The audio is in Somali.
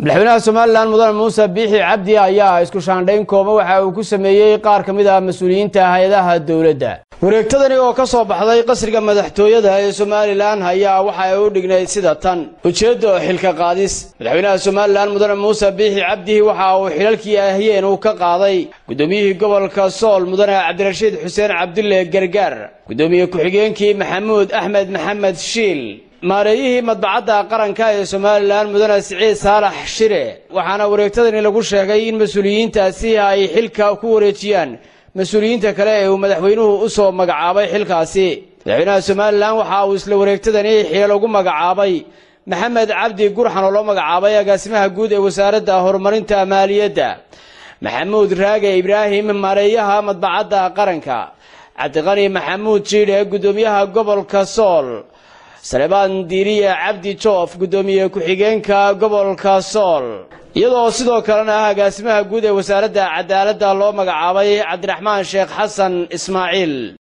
madaxweynaha somalilan mudane muuse biixi cabdi ayaa isku shaandhayn kooban waxa uu ku sameeyey qaar ka mid ah mas-uuliyiinta hay-adaha dowladda wareegtadani oo ka soo baxday qasriga madaxtooyada ee somalilan ayaa waxa ay u dhignayd sida tan ujeeddo xilka qaadis madaxweynaha somalilan mudane muuse biixi cabdi waxa uu xilalkii ahiyeen uu ka qaaday guddoomiyihii gobolka sool mudane cabdirashiid xuseen cabdulle gargaar guddoomiye ku-xigeenkii maxamuud axmed maxamed shiil maareeyihii madbacadda qaranka ee somalilan mudane siciid saalax shire waxaana wareegtadani lagu sheegay in mas-uuliyiintaasi ay xilka ku wareejiyaan mas-uuliyiinta kale ee uu madaxweynuhu u soo magacaabay xilkaasi madaxweynaha somalilan waxa uu isla wareegtadani xilal ugu magacaabay maxamed cabdi gurxan oo loo magacaabay agaasimaha guud ee wasaaradda horumarinta maaliyadda maxamuud raage ibraahim maareeyaha madbacadda qaranka cabdiqani maxamuud jiidhe guddoomiyaha gobolka sool salebaan diiriye cabdi joof guddoomiye ku-xigeenka gobolka sool iyadoo sidoo kalena ah agaasimaha guud ee wasaaradda cadaaladda loo magacaabay cabdiraxmaan sheekh xasan ismaaciil